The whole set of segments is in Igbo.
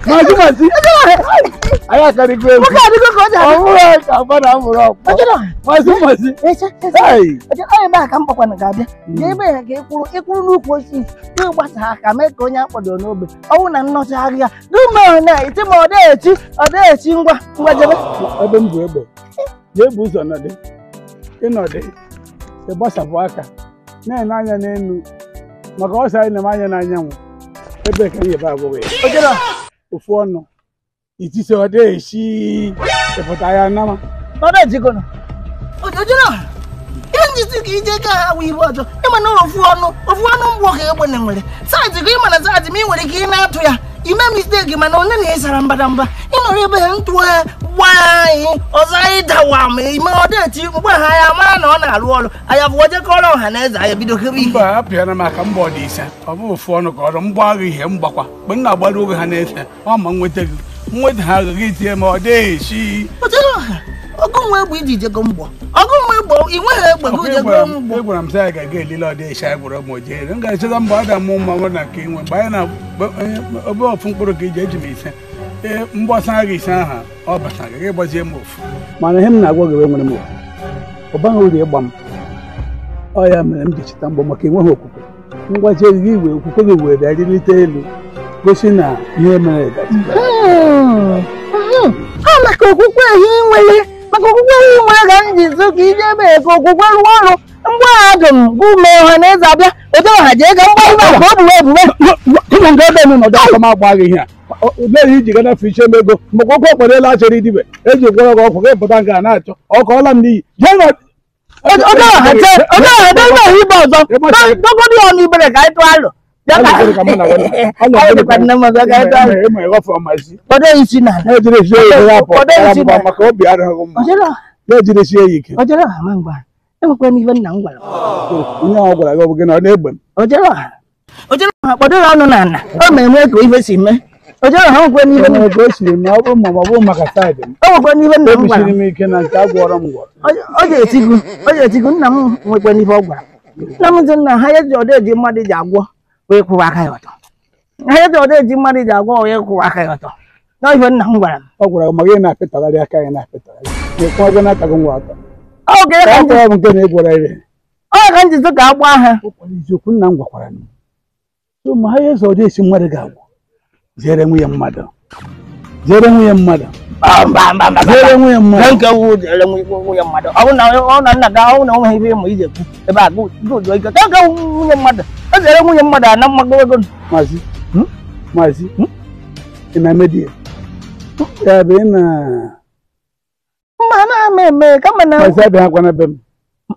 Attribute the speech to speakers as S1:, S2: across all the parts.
S1: mazi mazi anyị akarịgo egwu
S2: nwoke adịgo ka ọ ji
S1: ọ
S2: adị
S1: bụrụ ka mmadụ amụrụ ọkpọ
S2: ojero
S1: mazi mazi
S2: ese ese
S1: Hey!
S2: ojero ọ ebe a ka m kpakwana ga-abịa ga ebe ya ka ịkwụrụ ịkwụrụ n'ukwu osisi ịgbasa aka mee ka onye akpọdoro n'obe ọnwụ na nnọchagharị ya dume na iti ma ọ dịghachi ọ dịghachi ngwa ngwa jebe
S1: ebe m bụ egbe jee bụ ụzọ nọdị ịnọdị ịgbasapụ aka na-ene anya n'elu maka ọsọ anyị na-eme anya n'anyanwụ ebe ka ihe abụghị ya
S2: ojero
S1: ofu ọnụ itise ọ dịghị ịpụta ya nama
S2: ọ dịghachikono ojero ihe njisi ka ije ka ha wụ ibe ọzọ ịma na ofu ọnụ ofu ọnụ mgbọ ka egbene nwere saịtị ka ịma na saịtị ma ị nwere ike ị na-atụ ya ime misteki mana onye na ịsara mbadamba ịnọrọ ebe ha ntụ ya gbaa anyị ọzọ anyị dawa ma ime ọdachi mgbe ha ya mara na ọ na-arụ ọrụ anya bụ jekọrọ ọha na eze anyị bido kebe ihe
S1: mba apịara m aka mba ọ dị ise ọ bụ ofu ọnụ ka ọrụ mgba agha ihe mgbakwa mgbe m na-agbara oge ha na-efe ọ ma nweta gị nweta ha agaghị itinye ma ọ dịghị esi
S2: otere ọha ọgụ nwa egbe iji jego mgbọ ọgụ nwa egbe ị nweghị egbe gị jego mgbọ
S1: egwara m sị anyị ga-aga elile ọdị isi anyị gwara ụmụ jere m ga-echeta mgbe ọ ga-amụ mma nwere na nke inwe mgbe anyị na obe ofu mkpụrụ ka iji eji m ise ee mgbasa agha ise aha ọ bata gaghị gbazie m ofu mana ihe m na-agwa gị nwere m ofu ọ baghị uru ịgba m ọ ya mere m ji cheta mgbọ maka enweghị okwukwe ngwaji gị iwe okwukwe gị were bịa rịlite elu gosi na ihe mere gaji
S2: ọ maka okwukwe ahụ ị nwere maka okwukwe ahụ ị nwere ka m ji zụ ka ije ebe ka okwukwe rụọ ọrụ mgbe ahụ dum bụ ume ọha na eze abịa oje ọha jee ga mgba ụlọ ka o buwe ebuwe
S1: ụmụ nke ebe nọ n'ọdụ aka m agba gị ihe a meghị iji gana fiche m ego maka okwu ọkpọrela achọrọ idibe eji gwọrọ gị ọkụ gị pụta nke a na-achọ ọka ọla m n'iyi jee nọ
S2: oje ọha jee oje ọha jee ụlọ ibe ọzọ dọgọdị ọnụ ibere ka anyị tụọ alụ bịa ka anyị dịkwa nne m ọzọ ka anyị tụọ alụ
S1: ịma ịghọfe ọmazi
S2: kpọdo isi na
S1: na-ejiri esi oyi ya apụ
S2: Ụfọdụ esi
S1: ya
S2: na-
S1: maka obi adịghị mma
S2: ojere ọha
S1: na-ejiri esi ya ike
S2: ojere ọha ma ngwa enwekwa n'ife nna m gwara m
S1: onye ahụ gwara gị ọ bụ gị na ọ na-egbe m
S2: ojere ọha ojere ọha kpọdoro ọnụ na ana o ma enwe ka ife si mee ojere ọha nwekwe n'ife nna
S1: Enwere ka o siri ma ọ bụrụ ma ọ bụrụ maka saịdị m
S2: o nwekwe n'ife nna m gwara
S1: ebisiri
S2: m
S1: m ike na nke a gwọrọ m gwọrọ
S2: ọ ga-etigu ọ ga-etigu nna m nwekwe n'ife ọ gwara nna m sị na ha ya ji ọdọ eji mmadụ ji agwọ wee kwụwa aka ya ọtọ ha ya ji ọdọ eji mmadụ ji agwọ wee kwụwa aka ya ọtọ na ife nna m gwara m
S1: ọ gwara gị ma gị na-apịtagharị aka ya na-apịtagharị na-ekwe ọgwụ na-atago nwa atọ
S2: ọ ga
S1: ka
S2: ka
S1: a
S2: m ji-
S1: gwara m nke na-egwara ire
S2: ọ ka m ji sị ka a gbaa ha
S1: ọ kwara eziokwu nna m gwakwara m so ma ha ya ụzọ ọdị esi mmadụ ga-agwụ zere nwunye mmadụ zere nwunye mmadụ
S2: Mba, mba, mba, mba, mba.
S1: zere nwunye
S2: Nke
S1: mmadụ
S2: nke wu jere nwunye mmadụ ọ bụ na ọ na nna gị ahụ na onwe ife ịmụ ije kwu ebe a gụjụọ ike ka nke wu nwunye mmadụ o zere nwunye mmadụ a na mmago ego
S1: maazị maazị ị na-eme di ya ya bụ ị na
S2: mma na ama eme kama na
S1: maazị abịa akwa na be m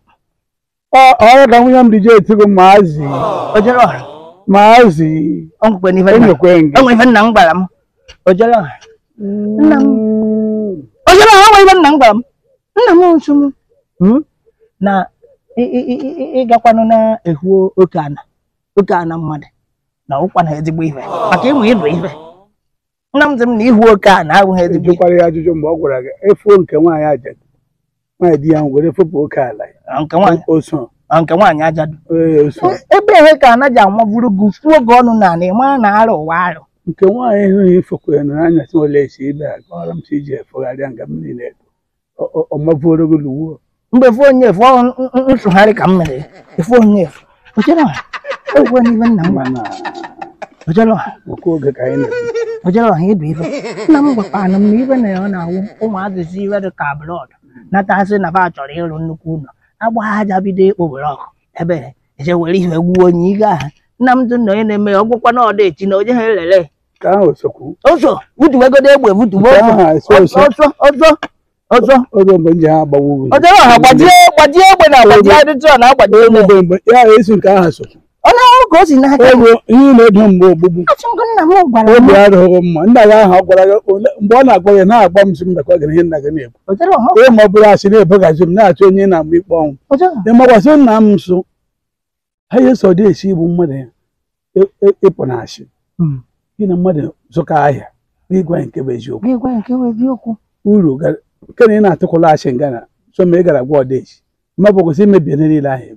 S1: ọ ọ ya ka nwunye m dị je etigo maazị
S2: o jere ọha
S1: maazị
S2: ọ nwekwe n'ife nna
S1: enyekwe
S2: o
S1: gị
S2: nwere ife nna m gwara m o jere ọha nna m o jere ọha o nwere ife nna m gwara m nna m nso m
S1: Hmm?
S2: na ị- ị- ị- ị- ịgakwanụ na-ehu oke ana oke ana mmadụ na ụkwa na ezigbo ife maka ịmụ ịdụ ife nna m sị m na ihu oke ana abụghị ezigbo ife
S1: jụkwara ya ajụjụ mgbe ọ gwara gị efuo nke nwaanyị ajadu nwaanyị di ya nwụ were fepụ oke ala ya
S2: nke nwaanyị
S1: o so
S2: nke nwaanyị ajadu
S1: ee, o so
S2: ebe ehe ka ana ji amavuru gị fuo oge ọnụ na ana ịma na arụ ụwa arụ
S1: nke nwaanyị hụghị ifekwere na anyasị ole esi ibe a kọrọ m si iji efegharịa nga m niile ọmavuoro gị luwo
S2: mgbe fụ onye efu ọ n- n- nsụgharị ka m mere efu onye efu ojere ọha egwe n'ife nna m gwara
S1: mana
S2: ojere ọha
S1: oke oge ka anyị na-ebi
S2: ojere ọha ịdụ ife nna m gwakwana m na ife na ya ọ na-awụ ụmụazị si ife dị ka blọd natasị na fa chọrọ ịrụ nnukwu ụlọ agba aja bido ịkpụ blọk ebe eje were ihe gbuo onye ige aha nna m tụ na onye na-eme ya ọgwụkwa na ọda echi na onye ha elele
S1: ka ahụ sokwu
S2: ụzọ butuwegodo egbe butuwe
S1: Nke ahụ eso eso
S2: ọzọ ọzọ ọzọ
S1: oge mgbe m ji ha agbawa ugwu
S2: ojere ọha gbajie gbajie egbe na agbaji adịtụ na agbaji egbe
S1: mgbe mgbe ya esi nke ahụ sokwu
S2: onye ọhụrụ ka o si n'aka
S1: ego ihe na-edo mgbe ogbugbu
S2: achọgo nna m gwara m
S1: obi adịghị mma nna gị ahụ ọ gwara gị ole- mgbe ọ na-agwa gị na-agba m si mbakwa gị na ihe nna gị na-ekwu
S2: ojere ọha
S1: onye ma ọ bụrụ asị na-ebeghazi m na-achọ onye na-agba ikpe ọnwụ
S2: ojere ọha
S1: ịmakwasị nna m nso ha ihe so dị esi igbu mmadụ ya ị- ị- ịpụ na asị
S2: Hmm.
S1: gị na mmadụ zụka ahịa n'ịgwa ya nke bụ eziokwu
S2: gị gwa nke wee eziokwu
S1: uru ga- nke na ị na-atụkwala asị nga na so ma ị gara gwa ọdaechi ma bụ kwụsị imebi ihe niile ahụ egwu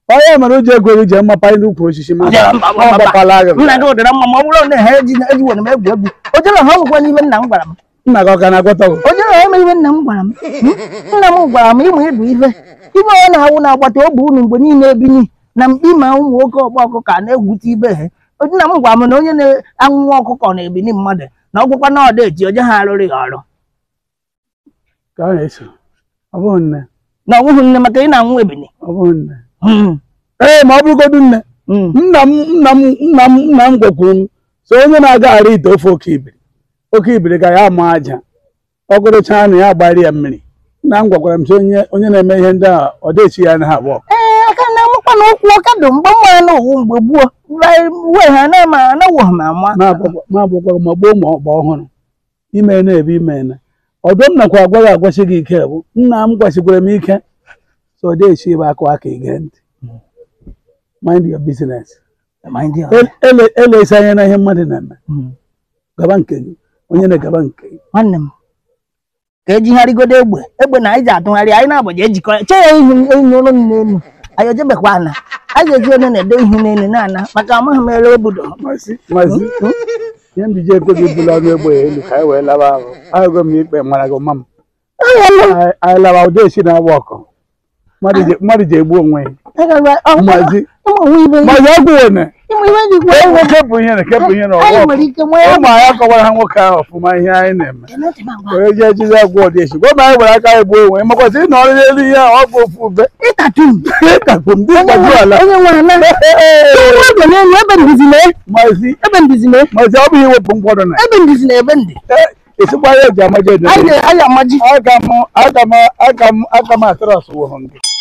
S1: onye mere o ji ego gị jee mmapa anyị n'ukwu osisi ma ọ gbakwala agha
S2: nna gị ụdịra mma ma ọ bụrụ na ha eji eji were m egwu egwu o jere ha ọgwụgwọ n'ihe nna m gwara m
S1: nna gị ọ ka na-agwọta gị
S2: o jere ha eme ihe nna m gwara m nna m gwara m ịmụ ịdụ ife ibe ọ na-awụ na-agbata obi unu mgbe niile ebinyi na mkpi ma ụmụ nwoke ọgba ọkụkọ a na-egwute ibe ha nna m gwara m na onye na-anwụ ọkụkọ na-ebini mmadụ na ọgwụkwa na ọda eji oje ha arụrụ ya ọrụ
S1: ka ọ na-eso ọ bụghị nne
S2: na ọnwụghị nne maka ị na-anwụ ebini
S1: ọ bụghị nne
S2: Hmm.
S1: ee ma ọ bụrụgodu nne
S2: Hmm.
S1: nna m nna m nna m nna m gwakwuru m so onye na-agagharị ite ofe oke ibiri oke ibiri ka ya ama aja ọ gụrụchaa na ya agbara ya mmiri nna m gwakwara m sị onye onye na-eme ihe ndị a ọ dịchi ya na ha abụọ
S2: ee aka na amụkwa na ụkwụ ọka dị mgbe mmanya na owu mgbe gbuo wee ha na-ema anawo ha ma ama
S1: ma abụkwa ma gboo ma ọgba ọhụrụ ime na-ebe ime na ọdụm nakwa agwa gị agwasị gị ike bụ nna m gwasịkwara m ike so ọ dịchi ebe akụ aka ige ntị mind your business
S2: Mind you.
S1: El- ele- elesi anya na ihe mmadụ na-eme
S2: Hmm.
S1: gaba nke gị onye na-egaba nke gị
S2: nwanne m ka ejigharịgodo egbe egbe na anyị ji atụgharị anyị na-agbaji ejikọ che ya ihu enyi ụlọ n'elu anyị ejebekwa ana anyị ga-eji onye na-ede ihu n'elu na-ana maka amaghị m ere obodo
S1: mazi mazi ihe mbiji ego gị bụla ọnụ egbe elu ka anyị wee laba ahụ ahụgo m ikpe mara gị mma m Anyị- anyị laba ụdị esi na-agba ọkụ mmadụ ji- mmadụ ji egbu onwe ya mazi
S2: ịmụ ibe
S1: mazi ọgwụ one
S2: ịmụ ibe ji gwa
S1: ewu kepụ ihe na kepụ ihe na
S2: anyị
S1: ọgwụ
S2: nwere ike nwee
S1: ụmụ anyị akọwara ha nwoke ahụ ọfụma ihe anyị na-eme onye ji ejizi agwụ ọdị esi gwa ma anyị gwara aka anyị gbuo onwe ya makwasị ị nọrọ n'elu ihe ahụ ọ bụ ofu ube
S2: ịtatu m
S1: ịkakpu m dị mkpaju ala
S2: onye nwe ana ebe n'elu ebe ndizi na
S1: mazi
S2: ebe ndizi na
S1: mazi ọ bụ iwepụ mkpọrọ na
S2: ebe ndizi na ebe ndị
S1: esikwa ya eji amaje
S2: anyị na-anyị amaji
S1: aga m aga m aga m aga m atụrụ asụwụhụ gị